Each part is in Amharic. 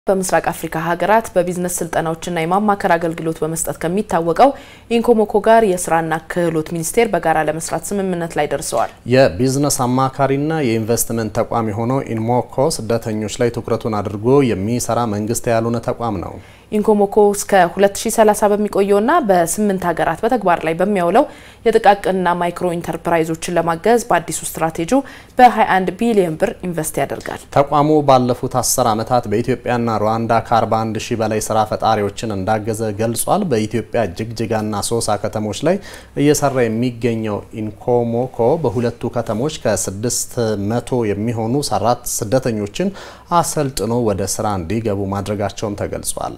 በምስራቅ አፍሪካ ሀገራት በቢዝነስ ስልጠናዎችና የማማከር አገልግሎት በመስጠት ከሚታወቀው ኢንኮሞኮ ጋር የስራና ክህሎት ሚኒስቴር በጋራ ለመስራት ስምምነት ላይ ደርሰዋል። የቢዝነስ አማካሪና የኢንቨስትመንት ተቋም የሆነው ኢንሞኮ ስደተኞች ላይ ትኩረቱን አድርጎ የሚሰራ መንግስት ያልሆነ ተቋም ነው። ኢንኮሞኮ እስከ 2030 በሚቆየውና በስምንት ሀገራት በተግባር ላይ በሚያውለው የጥቃቅንና ማይክሮ ኢንተርፕራይዞችን ለማገዝ በአዲሱ ስትራቴጂው በ21 ቢሊዮን ብር ኢንቨስት ያደርጋል። ተቋሙ ባለፉት 10 ዓመታት በኢትዮጵያና ሩዋንዳ ከ41 ሺህ በላይ ስራ ፈጣሪዎችን እንዳገዘ ገልጿል። በኢትዮጵያ ጅግጅጋና ሶሳ ከተሞች ላይ እየሰራ የሚገኘው ኢንኮሞኮ በሁለቱ ከተሞች ከ600 የሚሆኑ ሰራት ስደተኞችን አሰልጥኖ ወደ ስራ እንዲገቡ ማድረጋቸውም ተገልጿል።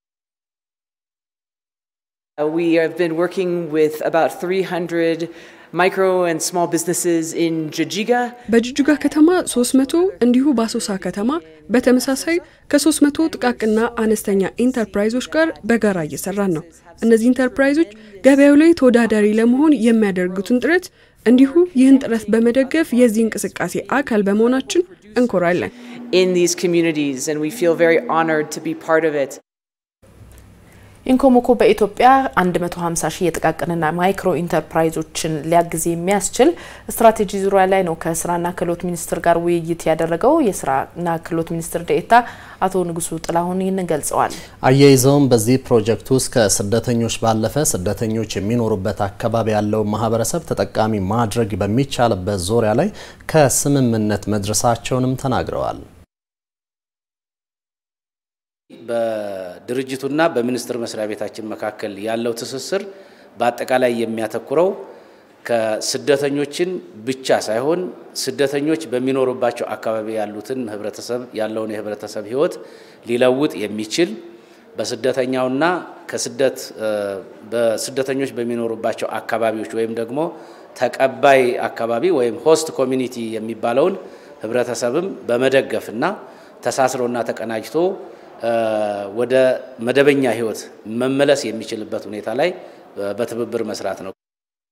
We have been working with about 300 micro and small businesses in Jijiga. በጅጅጋ ከተማ 300 እንዲሁ በአሶሳ ከተማ በተመሳሳይ ከ300 ጥቃቅና አነስተኛ ኢንተርፕራይዞች ጋር በጋራ እየሰራን ነው። እነዚህ ኢንተርፕራይዞች ገበያው ላይ ተወዳዳሪ ለመሆን የሚያደርጉትን ጥረት እንዲሁ ይህን ጥረት በመደገፍ የዚህ እንቅስቃሴ አካል በመሆናችን እንኮራለን። in these communities, and we feel very honored to be part of it. ኢንኮሞኮ በኢትዮጵያ 150 ሺህ የጥቃቅንና ማይክሮ ኢንተርፕራይዞችን ሊያግዝ የሚያስችል ስትራቴጂ ዙሪያ ላይ ነው ከስራና ክህሎት ሚኒስቴር ጋር ውይይት ያደረገው። የስራና ክህሎት ሚኒስትር ዴኤታ አቶ ንጉሱ ጥላሁን ይህንን ገልጸዋል። አያይዘውም በዚህ ፕሮጀክት ውስጥ ከስደተኞች ባለፈ ስደተኞች የሚኖሩበት አካባቢ ያለው ማህበረሰብ ተጠቃሚ ማድረግ በሚቻልበት ዙሪያ ላይ ከስምምነት መድረሳቸውንም ተናግረዋል። በድርጅቱና በሚኒስቴር መስሪያ ቤታችን መካከል ያለው ትስስር በአጠቃላይ የሚያተኩረው ከስደተኞችን ብቻ ሳይሆን ስደተኞች በሚኖሩባቸው አካባቢ ያሉትን ህብረተሰብ ያለውን የህብረተሰብ ህይወት ሊለውጥ የሚችል በስደተኛውና ከስደት በስደተኞች በሚኖሩባቸው አካባቢዎች ወይም ደግሞ ተቀባይ አካባቢ ወይም ሆስት ኮሚኒቲ የሚባለውን ህብረተሰብም በመደገፍና ተሳስሮና ተቀናጅቶ ወደ መደበኛ ህይወት መመለስ የሚችልበት ሁኔታ ላይ በትብብር መስራት ነው።